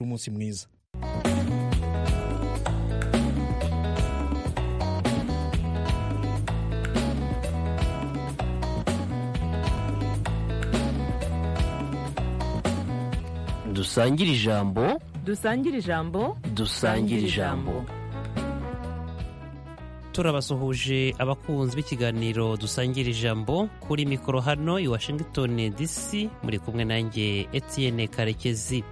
umunsi mwiza dusangire ijambo dusangire ijambo dusangire ijambo turabasuhuje abakunzi b'ikiganiro dusangira ijambo kuri mikoro hano i washington dc muri kumwe nanjye etienne karekezi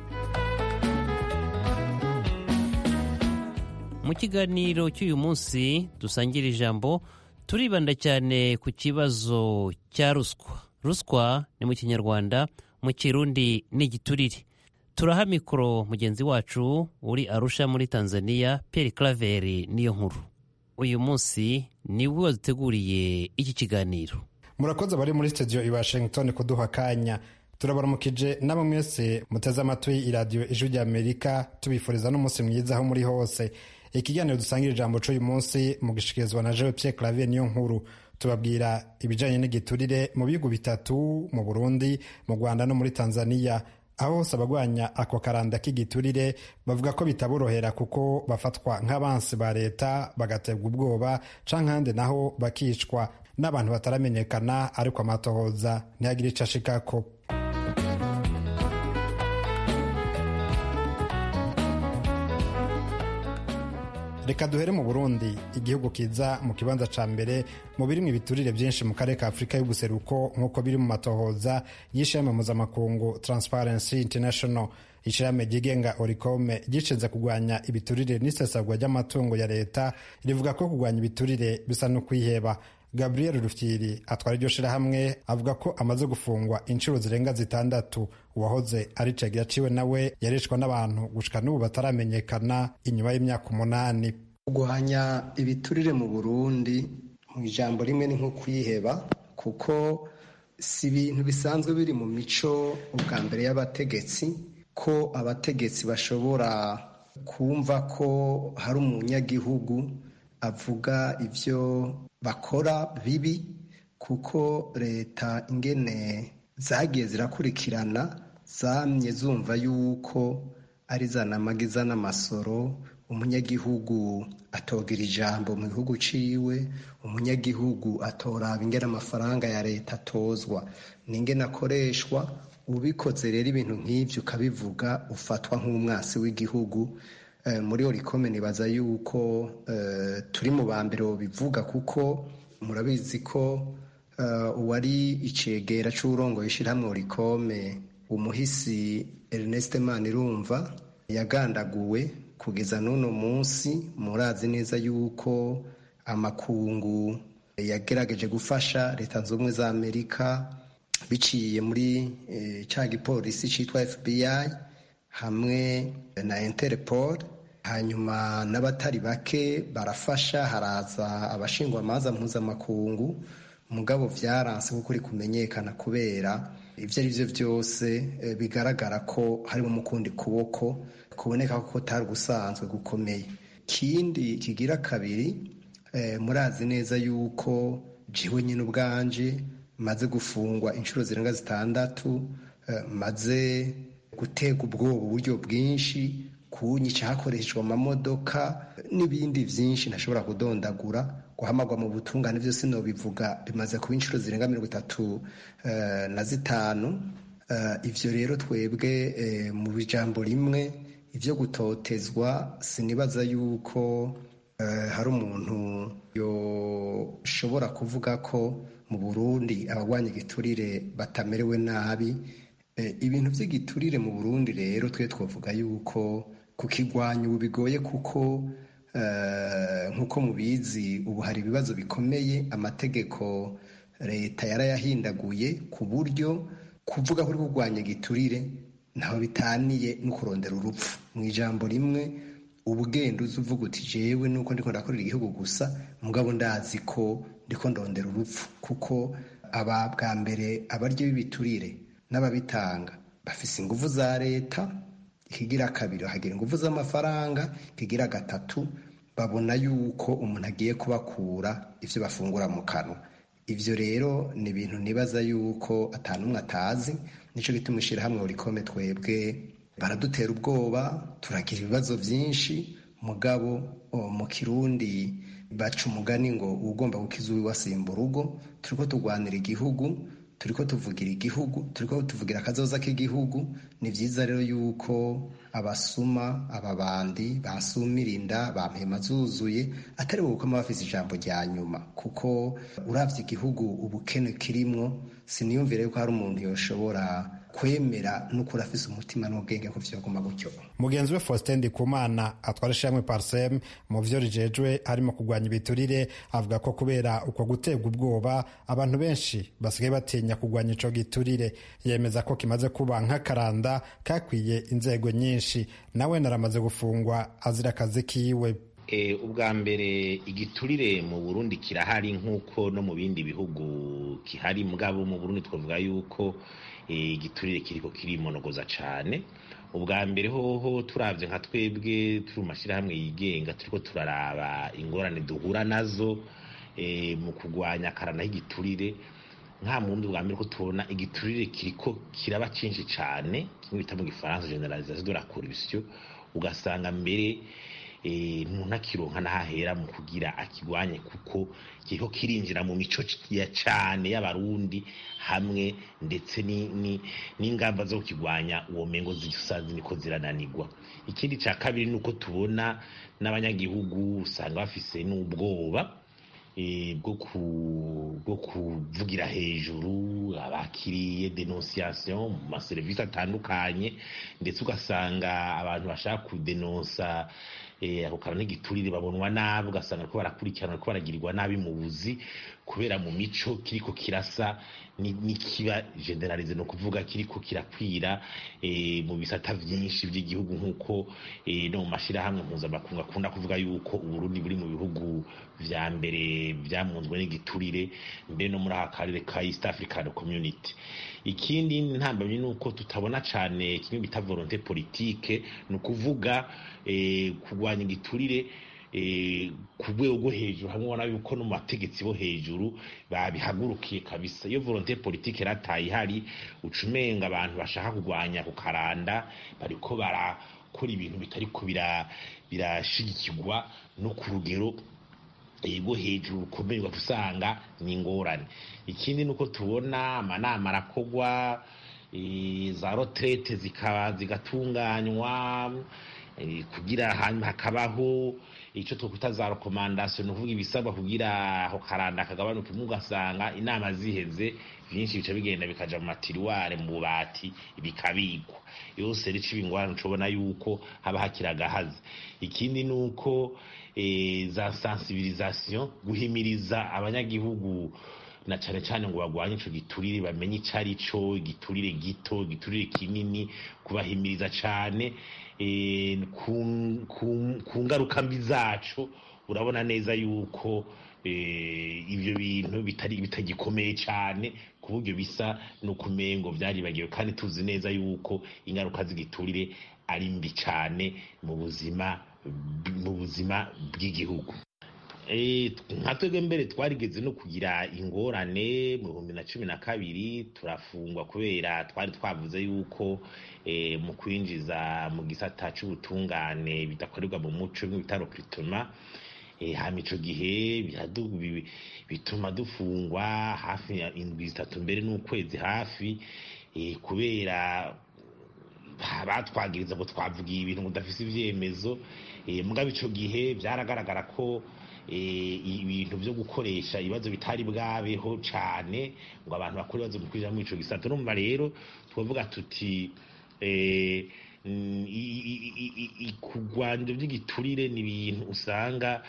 mu kiganiro cy'uyu munsi dusangira ijambo turibanda cyane ku kibazo cya ruswa ruswa ni mu kinyarwanda mu kirundi ni igiturire turaha mikoro mugenzi wacu uri arusha muri tanzania pierre claveri niyo nkuru uyu munsi niwe waduteguriye iki kiganiro murakoze abari muri studio i washington kuduha akanya turabaramukije namwe mwese muteze amatwi iradiyo ijwi rya amerika tubifuriza n'umunsi mwiza aho muri hose ikiganiro dusangira ijambo cy'uyu munsi mugishikirizwa na jewe pierre clavier niyo nkuru tubabwira ibijyanye n'igiturire mu bihugu bitatu mu burundi mu rwanda no muri tanzania aho hose abagwanya ako karanda k'igiturire bavuga ko bitaborohera kuko bafatwa nk'abansi ba leta bagaterwa ubwoba canke ahandi naho bakicwa n'abantu bataramenyekana ariko amatohoza ntihagire ico ashikako reka duhere mu burundi igihugu kiza mu kibanza ca mbere mu birimwo ibiturire byinshi mu karere ka afurika y'ubuseruko nk'uko biri mu matohoza y'ishirahamwe mpuzamakungu transparency international ishirahamwe ryigenga oricome gishinze kurwanya ibiturire n'isesagwa ry'amatungo ya leta rivuga ko kurwanya ibiturire bisa no kwiheba gabriel rufyiri atwara iryo shirahamwe avuga ko amaze gufungwa inshuro zirenga zitandatu uwahoze ari cegera ciwe nawe yarishwa n'abantu gushika n'ubu bataramenyekana inyuma y'imyaka umunani kurwanya ibiturire mu burundi mu ijambo rimwe ni nko kwiheba kuko si ibintu bisanzwe biri mu mico ubwa mbere y'abategetsi ko abategetsi bashobora kumva ko hari umunyagihugu avuga ibyo bakora bibi kuko leta ingene zagiye zirakurikirana zamye zumva yuko ari zanamagiza n'amasoro umunyagihugu atogira ijambo mu gihugu ciwe umunyagihugu atoraba ingene amafaranga ya leta atozwa n'ingene akoreshwa ubikoze rero ibintu nk'ivyo ukabivuga ufatwa nk'umwasi w'igihugu muri orikome nibaza yuko turi mu ba mbere bivuga kuko murabizi ko uwari icegera c'uburongo ishyirahamwe orikome umuhisi Ernest Manirumva yagandaguwe kugeza n'uno munsi murazi neza yuko amakungu yagerageje gufasha leta zunze ubumwe za amerika biciye muri cya gipolisi cyitwa FBI hamwe na Interpol hanyuma n'abatari bake barafasha haraza abashingwamanza mpuzamakungu mugabo byaranse kuko uri kumenyekana kubera ibyo ari byo byose bigaragara ko harimo umukundi kuboko kuboneka ko kutari gusanzwe gukomeye ikindi kigira kabiri murazi neza yuko jiwe nyine ubwanje maze gufungwa inshuro zirenga zitandatu maze gutega ubwoba uburyo bwinshi kunyica hakoreshejwe amamodoka n'ibindi byinshi ntashobora kudondagura guhamagwa mu butungane byose nobivuga bimaze kuba inshuro zirenga mirongo itatu na zitanu ibyo rero twebwe mu ijambo rimwe ibyo gutotezwa sinibaza yuko hari umuntu yoshobora kuvuga ko mu burundi abagwanya igiturire batamerewe nabi ibintu by'igiturire mu burundi rero twe twavuga yuko kukigwanya ubu bigoye kuko nk'uko mubizi ubu hari ibibazo bikomeye amategeko leta yarayahindaguye ku buryo kuvuga ko uri kurwanya igiturire ntaho bitaniye no kurondera urupfu mu ijambo rimwe ubugenda uzi uvuga uti jewe nuko ndiko ndakorera igihugu gusa mugabo ndazi ko ndiko ndondera urupfu kuko aba bwa mbere abaryo b'ibiturire n'ababitanga bafise ingufu za leta ikigira kabiri bahagira ingufu z'amafaranga ikigira gatatu babona yuko umuntu agiye kubakura ivyo bafungura mu kanwa ivyo rero ni ibintu nibaza yuko atanumwe atazi nico gituma ishirahamwe urikome twebwe baradutera ubwoba turagira ibibazo byinshi mugabo mu kirundi baca umugani ngo ugomba gukiza uwiwe asimba urugo turiko turwanira igihugu turiko tuvugira igihugu turiko tuvugira akazoza k'igihugu ni vyiza rero yuko abasuma ababandi basumira inda bampema zuzuye atari bo bukoma bafise ijambo rya nyuma kuko uravye igihugu ubukene kirimwo siniyumvire yuko hari umuntu yoshobora kwemera n'ukuri afise umutima n'ubwenge ko vyoguma gutyo mugenzi we faustin ndikumana atwara ishamwe parsem mu vyo rijejwe harimo kurwanya ibiturire avuga ko kubera uko guterwa ubwoba abantu benshi basigaye batinya kurwanya ico giturire yemeza ko kimaze kuba nk'akaranda kakwiye inzego nyinshi nawe naramaze gufungwa azira akazi kiwe ubwa mbere igiturire mu burundi kirahari nk'uko no mu bindi bihugu kihari mugabo mu burundi twavuga yuko igiturire kiriko kirimonogoza cyane ubwa mbere hoho turabye nka twebwe turi mu mashyirahamwe yigenga turiko turaraba ingorane duhura nazo mu kurwanya akarana y'igiturire nta mundi bwa mbere ko tubona igiturire kiriko kiraba cyinshi cyane kimwe bita mu gifaransa generalisation de la corruption ugasanga mbere umuntu akironka n'ahahera mu kugira akigwanye kuko kiriko kirinjira mu mico ya cane y'abarundi hamwe ndetse n'ingamba zo kukigwanya uwo mengo zisanzwe niko zirananirwa ikindi ca kabiri ni uko tubona n'abanyagihugu usanga bafise n'ubwoba bwo kuvugira hejuru abakiriye denunciation mu maserivisi atandukanye ndetse ugasanga abantu bashaka kudenonsa ako kantu n'igiturire babonwa nabi ugasanga ko barakurikirana ko baragirirwa nabi mu buzi kubera mu mico kiriko kirasa n'ikiba generalize ni ukuvuga kiriko kirakwira mu bisata vyinshi vy'igihugu nk'uko no mu mashirahamwe mpuzamakungu akunda kuvuga yuko uburundi buri mu bihugu vya mbere vyamunzwe n'igiturire mbere no muri aka karere ka east african community ikindi ntambamyi ni uko tutabona cane kimwe bita volonté politique ni ukuvuga kurwanya igiturire ku rwego rwo hejuru hamwe ubona yuko no mu bategetsi bo hejuru babihagurukiye kabisa iyo volonté politique yarataye ihari uca umenga abantu bashaka kurwanya ku karanda bariko barakora ibintu bitariko birashigikirwa no ku rugero rwo hejuru rukomeye usanga ni ingorane ikindi ni uko tubona amanama arakorwa za roterete zikaba zigatunganywa kugira hanyuma hakabaho icyo twakwita za rekomandasiyo ni ukuvuga ibisabwa kugira aho karanda kagabanuka imwe ugasanga inama ziheze byinshi bica bigenda bikaja mu matiriware mu bubati bikabikwa yose rica ibingorane tubona yuko haba hakiri agahazi ikindi ni uko za sensibilisation guhimiriza abanyagihugu na cyane cyane ngo bagwanye ico giturire bamenye ico ari cyo igiturire gito igiturire kinini kubahimiriza cyane ku ngaruka mbi zacu urabona neza yuko ibyo bintu bitagikomeye cyane ku buryo bisa n'ukumengo byaribagiwe kandi tuzi neza yuko ingaruka z'igiturire ari mbi cyane mu buzima mu buzima bw'igihugu nka twebwe mbere twarigeze no kugira ingorane mu bihumbi na cumi na kabiri turafungwa kubera twari twavuze yuko mu kwinjiza mu gisata cy'ubutungane bidakorerwa mu muco nk'ibitaro kirituma hama ico gihe bituma dufungwa hafi indwi zitatu mbere n'ukwezi hafi kubera batwagiriza ngo twavugiye ibintu ngo udafise ivyemezo mugabo ico gihe byaragaragara ko ibintu byo gukoresha ibibazo bitari bwabeho cyane ngo abantu bakore ibibazo mu kwinjira muri ico gisata urumva rero twavuga tuti kurwanya by'igiturire ni ibintu usanga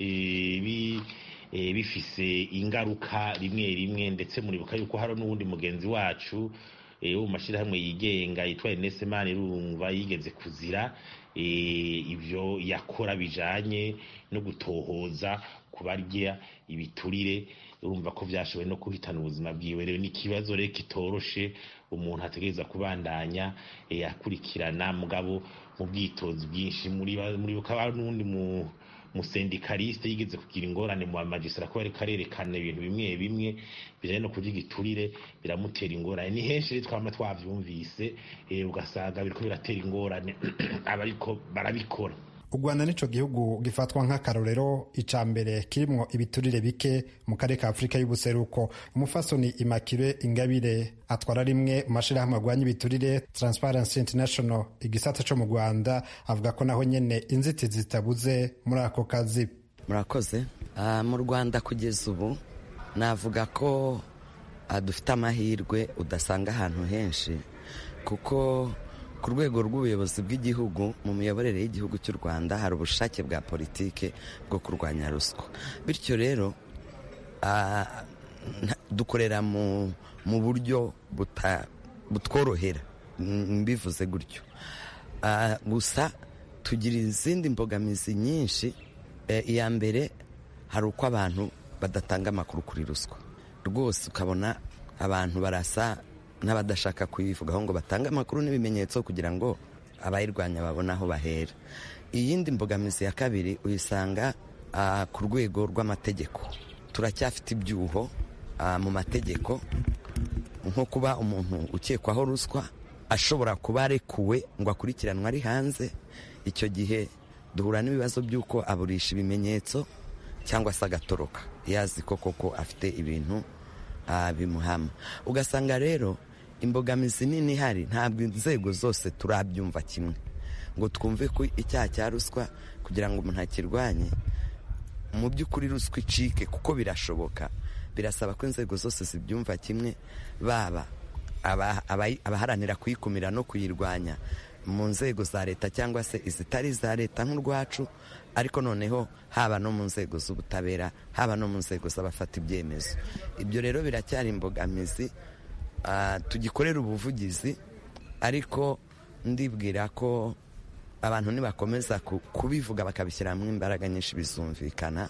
bifise ingaruka rimwe rimwe ndetse muribuka yuko hari n'uwundi mugenzi wacu wo mu mashyirahamwe yigenga yitwa Ernest Manirumva yigeze kuzira ibyo yakora bijanye no gutohoza kubarya ibiturire urumva ko byashoboye no kuhitana ubuzima bwiwe rero ni ikibazo rero kitoroshe umuntu ategereza kubandanya akurikirana mugabo mu bwitozi bwinshi muri bukaba n'undi umusendikaliste yigeze kugira ingorane mu bamagisitara ko ariko arerekana ibintu bimwe bimwe bijanye no kurya igiturire biramutera ingorane ni henshi rero twama twavyumvise ugasanga biriko biratera ingorane abariko barabikora u rwanda nico gihugu gifatwa nk'akarorero ica mbere kirimwo ibiturire bike mu karere ka afurika y'ubuseruko umufasoni imakire ingabire atwara rimwe mu mashirahamwe arwanya ibiturire transparency international igisata co mu rwanda avuga ko naho nyene inzitizi zitabuze muri ako kazi murakoze uh, mu rwanda kugeza ubu navuga ko uh, dufite amahirwe udasanga ahantu henshi kuko ku rwego rw'ubuyobozi bw'igihugu mu miyoborere y'igihugu cy'u rwanda hari ubushake bwa politike bwo kurwanya ruswa bityo rero dukorera mu buryo butworohera mbivuze gutyo gusa tugira izindi mbogamizi nyinshi iya mbere hari uko abantu badatanga amakuru kuri ruswa rwose ukabona abantu barasa n'abadashaka kuyivugaho ngo batange amakuru n'ibimenyetso kugira ngo abayirwanya babone aho bahera iyindi mbogamizi ya kabiri uyisanga ku rwego rw'amategeko turacyafite ibyuho mu mategeko nko kuba umuntu ukekwaho ruswa ashobora kuba arekuwe ngo akurikiranwe ari hanze icyo gihe duhura n'ibibazo by'uko aburisha ibimenyetso cyangwa se agatoroka yazi ko koko afite ibintu bimuhama ugasanga rero imbogamizi nini ihari ntabwo inzego zose turabyumva kimwe ngo twumve ko icyaha cya ruswa kugira ngo umuntu akirwanye mu by'ukuri ruswa icike kuko birashoboka birasaba ko inzego zose zibyumva kimwe baba abaharanira kuyikumira no kuyirwanya mu nzego za leta cyangwa se izitari iza leta nk'urwacu ariko noneho haba no mu nzego z'ubutabera haba no mu nzego z'abafata ibyemezo ibyo rero biracyari imbogamizi tugikorera ubuvugizi ariko ndibwira ko abantu nibakomeza kubivuga bakabishyiramo imbaraga nyinshi bizumvikana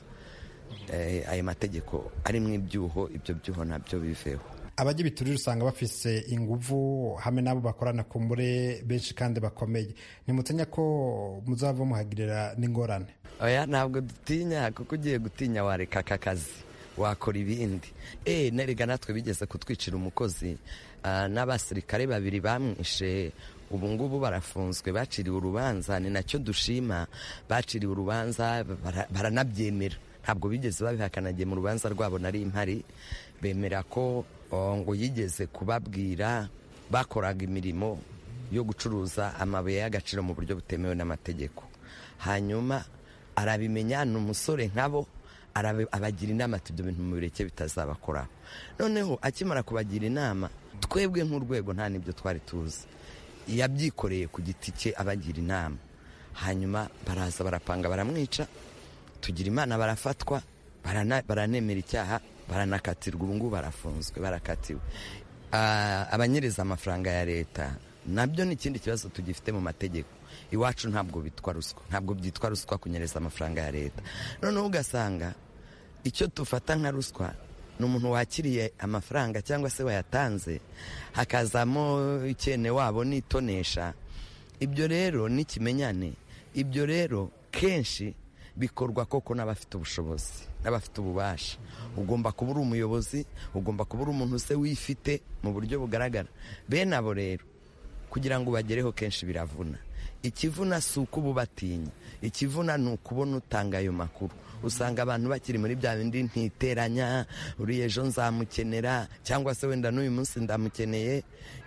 ayo mategeko arimo ibyuho ibyo byuho nabyo biveho abajya ibiturire usanga bafise inguvu hamwe n'abo bakorana ku mbure benshi kandi bakomeye nimutinya ko muzava muhagirira n'ingorane oya ntabwo dutinya kuko ugiye gutinya wareka aka kazi wakora ibindi eee nerega natwe bigeze kutwicira umukozi n'abasirikare babiri bamwishe ubu ngubu barafunzwe baciriwe urubanza ni nacyo dushima baciriwe urubanza baranabyemera ntabwo bigeze babihakanagiye mu rubanza rwabo nari impari bemera ko ngo yigeze kubabwira bakoraga imirimo yo gucuruza amabuye y'agaciro mu buryo butemewe n'amategeko hanyuma arabimenya ni umusore nkabo abagira inama ati ibyo bintu mu bireke bitazabakoraho noneho akimara kubagira inama twebwe nk'urwego nta n'ibyo twari tuzi yabyikoreye ku giti cye abagira inama hanyuma baraza barapanga baramwica tugira imana barafatwa baranemera icyaha baranakatirwa ubu ngubu barafunzwe barakatiwe abanyereza amafaranga ya leta nabyo ni ikindi kibazo tugifite mu mategeko iwacu ntabwo bitwa ruswa ntabwo byitwa ruswa kunyereza amafaranga ya leta noneho ugasanga icyo tufata nka ruswa ni umuntu wakiriye amafaranga cyangwa se wayatanze hakazamo ikene wabo n'itonesha ibyo rero n'ikimenyane ibyo rero kenshi bikorwa koko n'abafite ubushobozi n'abafite ububasha ugomba kuba uri umuyobozi ugomba kuba uri umuntu se wifite mu buryo bugaragara bene abo rero kugira ngo ubagereho kenshi biravuna ikivuna si uko uba ubatinya ikivuna ni ukubona utanga ayo makuru usanga abantu bakiri muri bya bindi ntiteranya uriya ejo nzamukenera cyangwa se wenda n'uyu munsi ndamukeneye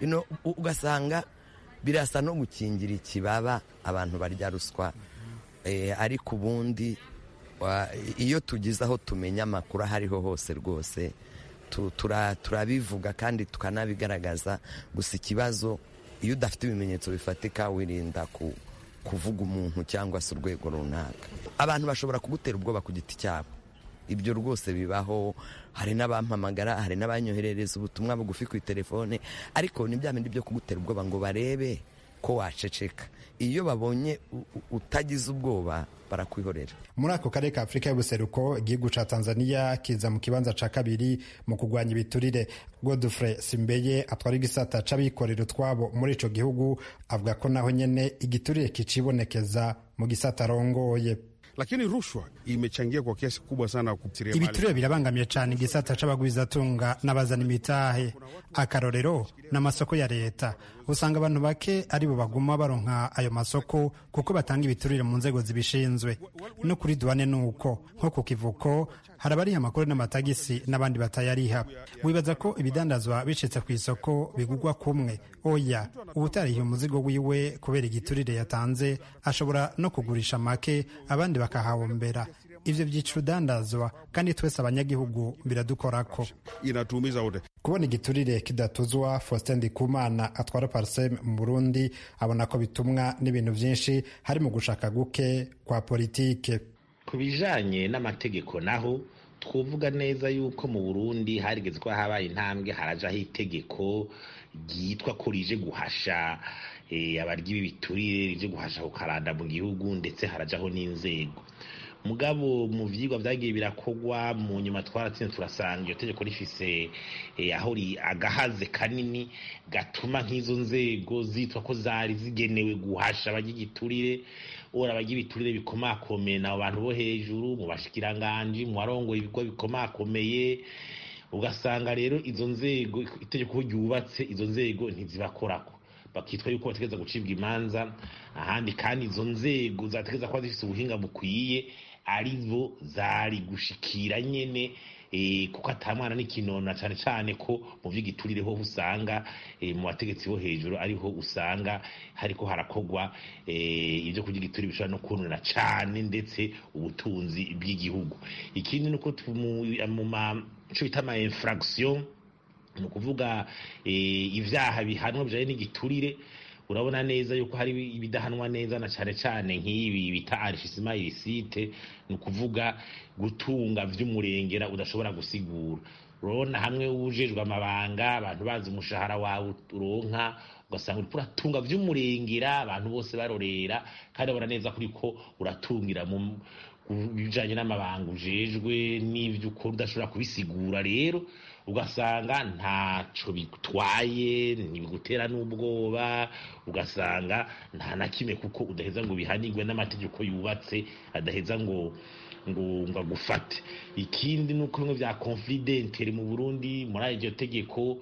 ugasanga birasa no gukingira ikibaba abantu barya ruswa ariko ubundi iyo tugize aho tumenya amakuru aho ariho hose rwose turabivuga kandi tukanabigaragaza gusa ikibazo iyo udafite ibimenyetso bifatika wirinda kuvuga umuntu cyangwa se urwego runaka abantu bashobora kugutera ubwoba ku giti cyabo ibyo rwose bibaho hari n'abampamagara hari n'abanyoherereza ubutumwa bugufi ku telefone ariko ni bya bindi byo kugutera ubwoba ngo barebe ko waceceka iyo babonye utagize ubwoba barakwihorera muri ako karere ka afurika y'ubuseruko igihugu cya tanzania kiza mu kibanza cya kabiri mu kurwanya ibiturire godfrey simbeye atwara igisata c'abikorera utwabo muri ico gihugu avuga ko naho nyene igiturire kicibonekeza mu gisata arongoye lakini rushwa imechangia kwa kiasi kubwa sana kupitiria ibiturire birabangamiye cyane igisata c'abagwizatunga n'abazana imitahe akarorero n'amasoko ya leta usanga abantu bake aribo baguma baronka ayo masoko kuko batanga ibiturire mu nzego zibishinzwe no kuri duwane nuko nko ku kivuko hari abariha amakuru n'amatagisi n'abandi batayariha wibaza ko ibidandazwa bicitse ku isoko bigugwa kumwe oya ubutarihiye umuzigo wiwe kubera igiturire yatanze ashobora no kugurisha make abandi bakahahombera ivyo vyica urudandazwa kandi twese abanyagihugu biradukorako inatuumiza wote kubona igiturire kidatuzwa faustin ndikumana atwara parsem mu burundi abona ko bitumwa n'ibintu vyinshi harimo gushaka guke kwa politike ku bijanye n'amategeko naho twovuga neza yuko mu burundi harigeze ko habaye intambwe harajaho itegeko ryitwa ko rije guhasha abarya ibi biturire rije guhasha kukaranda mu gihugu ndetse harajaho n'inzego mugabo mu vyigwa vyagiye birakogwa mu nyuma twaratsinze turasanga iyo tegeko rifise aho agahaze kanini gatuma nk'izo nzego zitwa ko zari zigenewe guhasha abarya igiturire ora abarya ibiturire bikomakomeye nabo bantu bo hejuru mu bashikiranganji mu barongoye ibigo bikomakomeye ugasanga rero izo nzego itegeko ryubatse izo nzego ntizibakorako bakitwa yuko bategereza gucibwa imanza ahandi kandi izo nzego zategereza kuba zifite ubuhinga bukwiye arizo zari gushikira nyene kuko atamwana n'ikinona cyane cyane ko mu by'igiturire ho usanga mu bategetsi bo hejuru ariho usanga hariko harakogwa ibyo kurya igiturire bishobora no kunura cyane ndetse ubutunzi bw'igihugu ikindi ni uko mu maco bita ama infraction ni ukuvuga ibyaha bihanwa bijanye n'igiturire urabona neza yuko hari ibidahanwa neza na cyane cyane nk'ibi bita arifisima irisite ni ukuvuga gutunga vy'umurengera udashobora gusigura urabona hamwe wujejwe amabanga abantu bazi umushahara wawe uronka ugasanga uriko uratunga vy'umurengera abantu bose barorera kandi abona neza kuri ko uratungira mu bijanye n'amabanga ujejwe n'ivyo ukora udashobora kubisigura rero ugasanga ntaco bitwaye ntibigutera n'ubwoba ugasanga nta na kimwe kuko udaheza ngo bihanirwe n'amategeko yubatse adaheza ngo ngo ngo agufate ikindi ni uko bimwe bya confidentiel mu Burundi muri iryo tegeko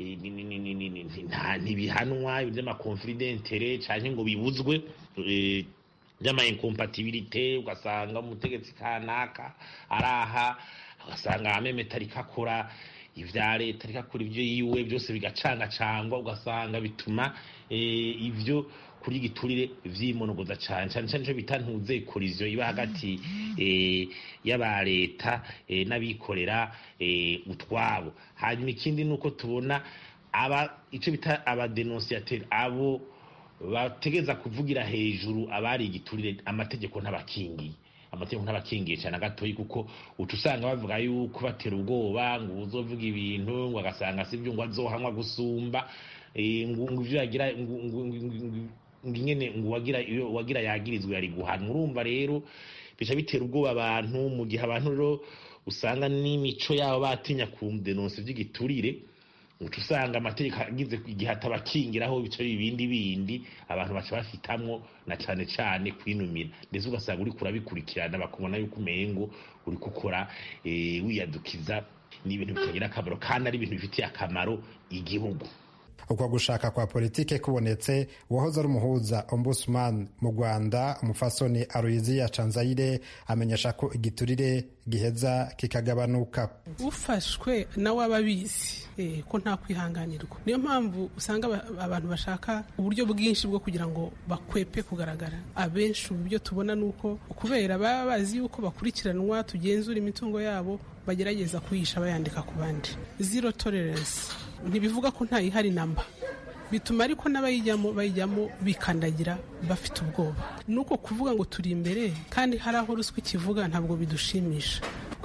ntibihanwa by'amakonfidentiel canke ngo bibuzwe by'ama incompatibilité ugasanga umutegetsi kanaka araha ugasanga amemeta ariko akora ibya leta ariko akora ibyo yiwe byose bigacangacangwa ugasanga bituma ibyo kuri igiturire vyimonogoza cyane cyane cyane cyo bita ntuze koriziyo iba hagati y'aba leta n'abikorera utwabo hanyuma ikindi ni uko tubona aba icyo bita abadenonsiyateri abo bategeza kuvugira hejuru abari igiturire amategeko ntabakingiye amategeko ntabakingiye cyane gatoyi kuko uca usanga bavuga yuko batera ubwoba ngo uzovuga ibintu ngo agasanga si byo ngo azohamwa gusumba ngo ivyo yagira ngingene ngo wagira wagira yagirizwe yari guhanwa urumva rero bica bitera ubwoba abantu mu gihe abantu rero usanga n'imico yabo batinya ku denonse vy'igiturire uca usanga amategeko agize igihe atabakingiraho bica ibindi bindi abantu baca bafitamwo na cane cane kwinumira ndetse ugasanga uriko urabikurikirana bakubona yuko umengo uriko ukora wiyadukiza ni ibintu bitagira akamaro kandi ari ibintu bifitiye akamaro igihugu uko gushaka kwa politike kubonetse uwahoze ari umuhuza ombudsman mu rwanda umufasoni aruyiziya canzayire amenyesha ko igiturire giheza kikagabanuka ufashwe nawe aba abizi ko nta kwihanganirwa niyo mpamvu usanga abantu bashaka uburyo bwinshi bwo kugira ngo bakwepe kugaragara abenshi ubu byo tubona ni uko kubera baba bazi yuko bakurikiranwa tugenzura imitungo yabo bagerageza kuyihisha bayandika ku bandi zero tolerance ntibivuga ko ntayihari namba bituma ariko n'abayijyamo bayijyamo bikandagira bafite ubwoba ni uko kuvuga ngo turi imbere kandi hari aho ruswa ikivuga ntabwo bidushimisha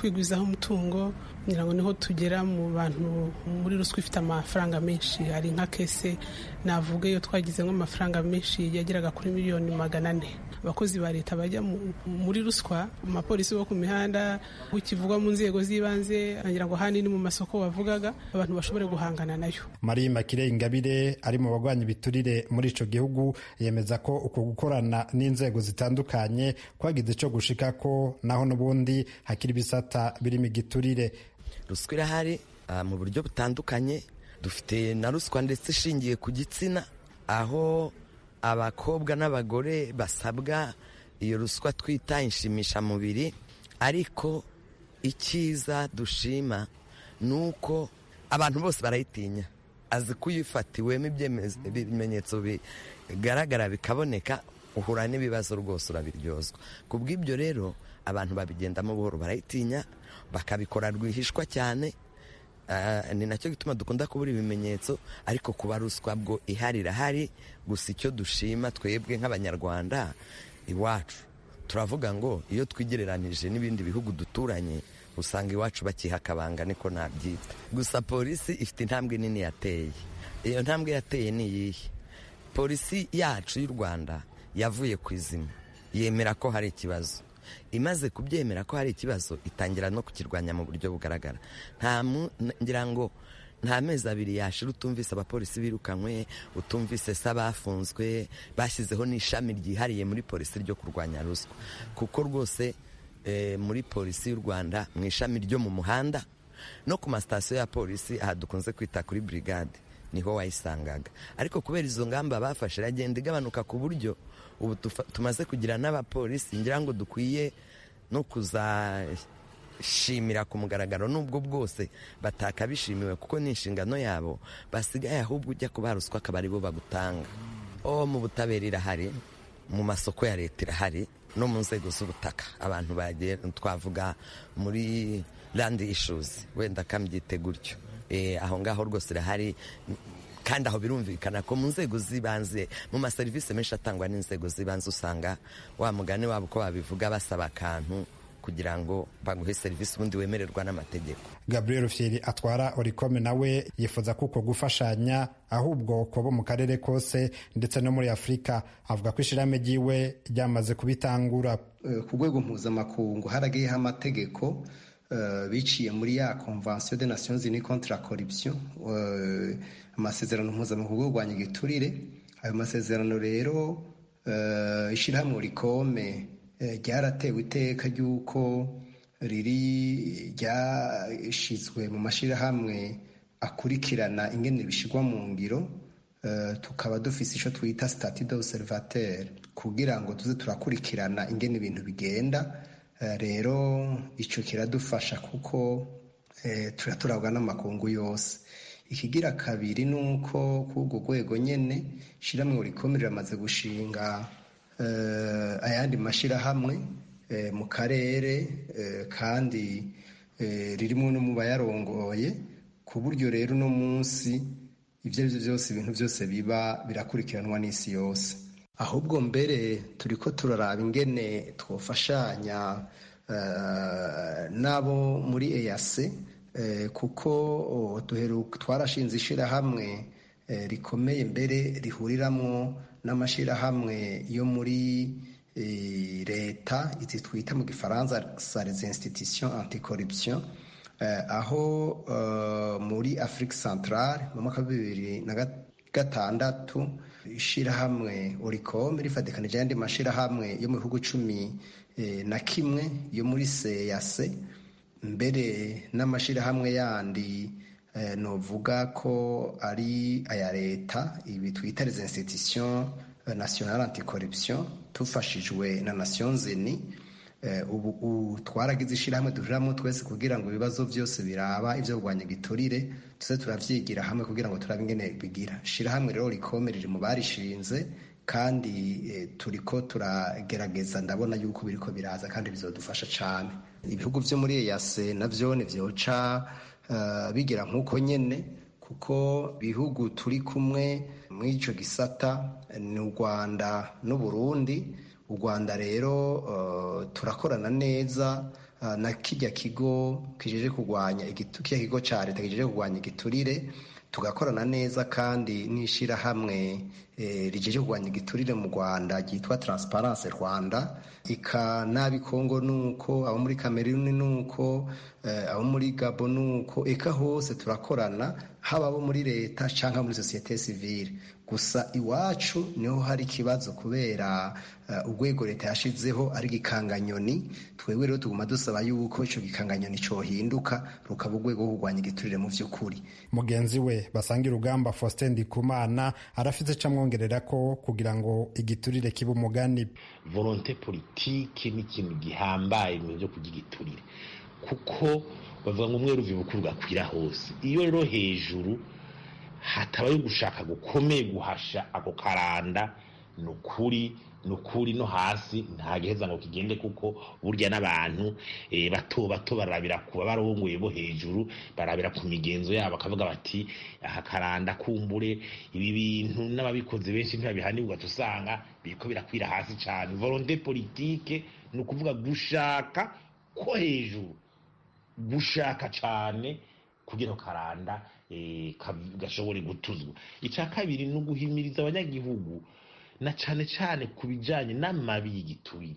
kwigwizaho umutungo ngira ngo niho tugera mu bantu muri ruswa ifite amafaranga menshi hari nka kese navuga iyo twagizemo amafaranga menshi yageraga kuri miliyoni magana ane abakozi ba leta bajya muri ruswa amapolisi bo ku mihanda ukivugwa mu nzego z'ibanze ngira ngo handi ni mu masoko wavugaga abantu bashobore guhangana nayo marie makire ingabire ari mu bagwanya ibiturire muri ico gihugu yemeza ko uko gukorana n'inzego zitandukanye kwagize ico gushika ko naho n'ubundi hakiri ibisata birimo igiturire ruswa irahari mu buryo butandukanye dufite na ruswa ndetse ishingiye ku gitsina aho abakobwa n'abagore basabwa iyo ruswa twita inshimishamubiri ariko icyiza dushima ni uko abantu bose barayitinya azi ko uyifatiwemo ibimenyetso bigaragara bikaboneka uhura n'ibibazo rwose urabiryozwa ku bw'ibyo rero abantu babigendamo buhoro barayitinya bakabikora rwihishwa cyane ni nacyo gituma dukunda kubura ibimenyetso ariko kuba ruswa bwo ihari irahari gusa icyo dushima twebwe nk'abanyarwanda iwacu turavuga ngo iyo twigereranije n'ibindi bihugu duturanye usanga iwacu bakiha akabanga niko nabyita gusa polisi ifite intambwe nini yateye iyo ntambwe yateye ni iyihe polisi yacu y'u rwanda yavuye ku izima yemera ko hari ikibazo imaze kubyemera ko hari ikibazo itangira no kukirwanya mu buryo bugaragara ngira ngo nta mezi abiri yashira utumvise abapolisi birukanywe utumvise se abafunzwe bashyizeho n'ishami ryihariye muri polisi ryo kurwanya ruswa kuko rwose muri polisi y'u rwanda mu ishami ryo mu muhanda no ku masitasiyo ya polisi aha dukunze kwita kuri burigade niho wayisangaga ariko kubera izo ngamba bafashe iragenda igabanuka ku buryo ubu tumaze kugira n'abapolisi ngira ngo dukwiye no kuzashimira ku mugaragaro n'ubwo bwose batakabishimiwe kuko ni inshingano yabo basigaye ahubwo ujya kuba ruswa akaba aribo bagutanga o mu butabera irahari mu masoko ya leta irahari no mu nzego z'ubutaka abantu bagiye twavuga muri landi ishuzi wenda kambyite gutyo aho ngaho rwose irahari kandi aho birumvikana ko mu nzego z'ibanze mu maserivisi menshi atangwa n'inzego z'ibanze usanga wa mugani wabo uko babivuga basaba akantu kugira ngo baguhe serivisi ubundi wemererwa n'amategeko gabriel fieri atwara orikome nawe yifuza ko uko gufashanya ahubwo kuba mu karere kose ndetse no muri afurika avuga ko ishyirahamwe ryiwe ryamaze kubitangura ku rwego mpuzamakungu haragiyeho amategeko biciye muri ya convention de nations unies contre la corruption amasezerano mpuzamahanga yo kurwanya igiturire ayo masezerano rero ishyirahamwe rikome ryaratewe iteka ry'uko riri ryashyizwe mu mashyirahamwe akurikirana ingene bishyirwa mu ngiro tukaba dufise icyo twita stati d'observateur kugira ngo tuze turakurikirana ingene ibintu bigenda rero icyo kiradufasha kuko turaturabwa n'amakungu yose ikigira kabiri ni uko kuri urwo rwego nyine ishyirahamwe rikomeye riramaze gushinga ayandi mashyirahamwe mu karere kandi ririmo no mu bayarongoye ku buryo rero uno munsi ibyo ari byo byose ibintu byose biba birakurikiranwa n'isi yose ahubwo mbere turi ko turaraba ingene twafashanya n'abo muri eyase kuko twarashinze ishyirahamwe rikomeye mbere rihuriramo n'amashyirahamwe yo muri leta izi twita mu gifaransa sa les institutions anticorruption aho muri afurika centrale mu mwaka wa bibiri na gatandatu ishyirahamwe oricom rifatikanije ayandi mashyirahamwe yo mu bihugu cumi na kimwe yo muri seyase mbere n'amashyirahamwe yandi novuga ko ari aya leta ibi twita les institutions nationale anticorruption tufashijwe na nations unies ubu twaragize ishyirahamwe duhuriramo twese kugira ngo ibibazo byose biraba ibyo kurwanya igiturire tuze turavyigira hamwe kugira ngo turabe ingene bigira ishyirahamwe rero rikome riri mu barishinze kandi turiko turagerageza ndabona yuko biriko biraza kandi bizodufasha cane ibihugu vyo muri eyase navyo nivyoca bigira nk'uko nyene kuko ibihugu turi kumwe muri ico gisata ni u rwanda n'uburundi u rwanda rero turakorana neza na kijya kigo kijeje kurwanya kijya kigo cya leta kijeje kurwanya igiturire tugakorana neza kandi n'ishyirahamwe rijeje kurwanya igiturire mu rwanda ryitwa transparence rwanda ika n'ab'i kongo nuko abo muri kameruni nuko abo muri gabo nuko eka hose turakorana haba abo muri leta cyangwa muri sosiyete sivile gusa iwacu niho hari ikibazo kubera urwego leta yashizeho ari igikanganyoni twebwe rero tuguma dusaba yuko icyo gikanganyoni cyohinduka rukaba urwego rwo kurwanya igiturire mu by'ukuri mugenzi we basanga urugamba faustin ndikumana arafite icyo amwongerera ko kugira ngo igiturire kibe umugani volonte politike ni ikintu gihambaye mu byo kurya igiturire kuko bavuga ngo umwe ruvi bukuru gakwira hose iyo rero hejuru hatabaye gushaka gukomeye guhasha ako karanda ni ukuri ni ukuri no hasi nta giheza ngo kigende kuko burya n'abantu bato bato barabira kuba barongoye bo hejuru barabira ku migenzo yabo bakavuga bati aha karanda kumbure ibi bintu n'ababikoze benshi ntibabihanirwa usanga biriko birakwira hasi cyane volonté politique ni ukuvuga gushaka ko hejuru gushaka cyane kugira karanda gashobore gutuzwa icya kabiri ni uguhimiriza abanyagihugu na cyane cyane ku bijyanye n'amabi y'igiturire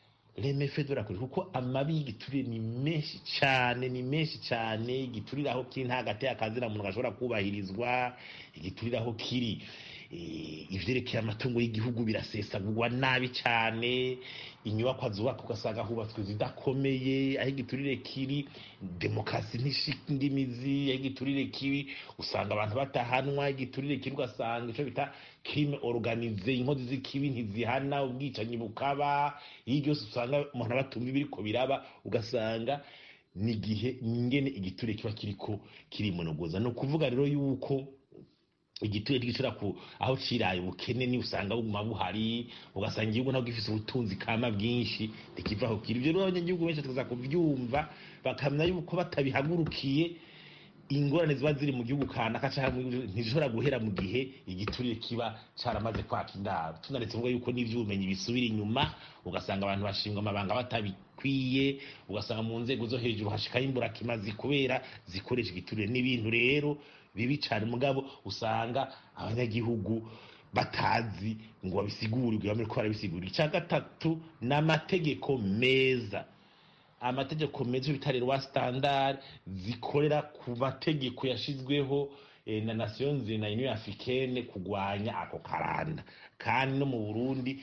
reme fedora kuko amabi y'igiturire ni menshi cyane ni menshi cyane igiturire aho kiri nta gateye akazina muntu gashobora kubahirizwa igiturire aho kiri ibyerekeye amatungo y'igihugu birasesagurwa nabi cyane inyubako zubaka ugasanga hubatswe zidakomeye aho igiturire kiri demokarasi ntishinga imizi aho igiturire kiri usanga abantu batahanwa igiturire kiri ugasanga icyo bita kirime oruganize inkozi z'ikibi ntizihana ubwicanyi bukaba iyo byose usanga umuntu abatumva ibiriko biraba ugasanga ni igihe ingene igiturire kiba kiriko kirimonogoza ni ukuvuga rero yuko igiturire gishobora ku aho ciraye ubukene ni usanga buguma buhari ugasanga igihugu ntabwo gifise ubutunzi kama bwinshi ntikivaho kiri ibyo rero abanyagihugu benshi tukaza kuvyumva bakamenya yuko batabihagurukiye ingorane ziba ziri mu gihugu kanaka ntizishobora guhera mu gihe igiturire kiba caramaze kwaka indaro tunaretse kuvuga yuko n'ivy'ubumenyi bisubira inyuma ugasanga abantu bashingwa amabanga batabikwiye ugasanga mu nzego zo hejuru hashikaho imburakimazi kubera zikoresha igiturire n'ibintu rero bibi cyane mugabo usanga abanyagihugu batazi ngo babisigurirwe bamwe ko barabisigurira icya gatatu ni amategeko meza amategeko meza bitari rwa standard zikorera ku mategeko yashizweho na nations na union africaine kugwanya ako karanda kandi no mu burundi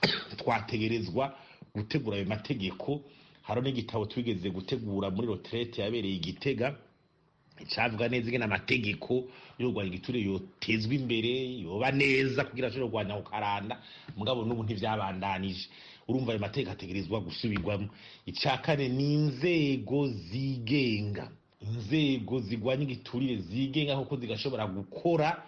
twategerezwa gutegura ayo mategeko hariho n'igitabo twigeze gutegura muri retraite yabereye igitega icavuga neza ingene amategeko yo kurwanya igiturire yotezwa imbere yoba neza kugira ashobore kurwanya ako karanda mugabo n'ubu ntivyabandanije urumva ayo mategeko ategerezwa gusubirwamo icya kane ni inzego zigenga inzego zigwanya igiturire zigenga kuko zigashobora gukora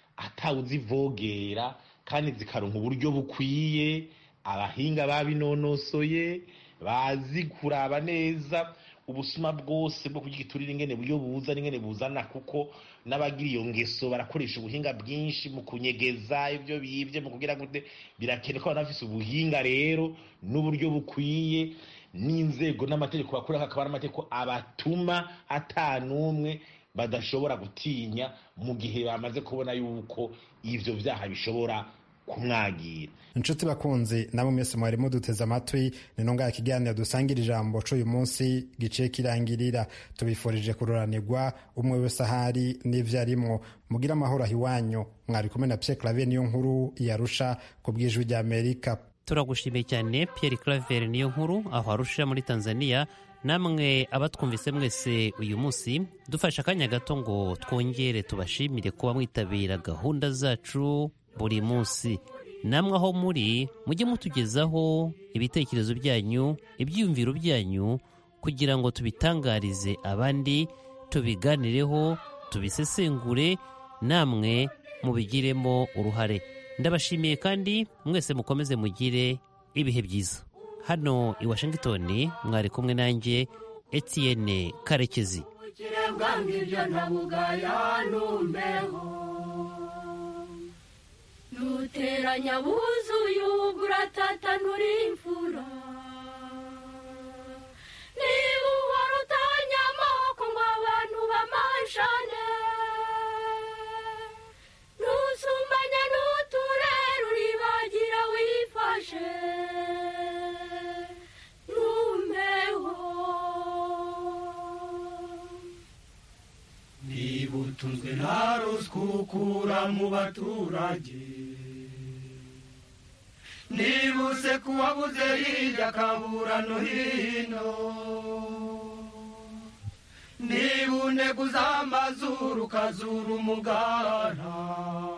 atawuzivogera kandi zikaronka uburyo bukwiye abahinga babinonosoye bazi kuraba neza ubusuma bwose bwo kurya igiturire ingene buryo buza n'ingene buzana kuko n'abagira iyo ngeso barakoresha ubuhinga bwinshi mu kunyegeza ibyo bibye mu kugira ngo birakenewe ko abantu bafise ubuhinga rero n'uburyo bukwiye n'inzego n'amategeko bakorera hakaba ari amategeko abatuma atanumwe badashobora gutinya mu gihe bamaze kubona yuko ivyo vyaha bishobora kumwagira inshuti bakunzi nabo mwese mwarimo duteze amatwi ni nonga ikiganiro dusangira ijambo c'uyu munsi giciye kirangirira tubifurije kuroranirwa umwe wese ahari n'ivyo arimwo mugira amahoro aho iwanyu mwari kumwe na Pierre Claver niyo nkuru yarusha ku bw'ijwi rya Amerika turagushimiye cyane Pierre Claver niyo nkuru aho arusha muri Tanzania namwe abatwumvise mwese uyu munsi dufashe akanya gato ngo twongere tubashimire kuba mwitabira gahunda zacu buri munsi namwe aho muri mujye mutugezaho ibitekerezo byanyu ibyiyumviro byanyu kugira ngo tubitangarize abandi tubiganireho tubisesengure namwe mubigiremo uruhare ndabashimiye kandi mwese mukomeze mugire ibihe byiza hano i washington mwari kumwe nanjye etienne karekezi nuteranya wuzuye uburatata nturimfura utunzwe na ruswa ukura mu baturage nibuse kuwabuze hirya akabura no hino niba uneguza amazuru ukazura umugara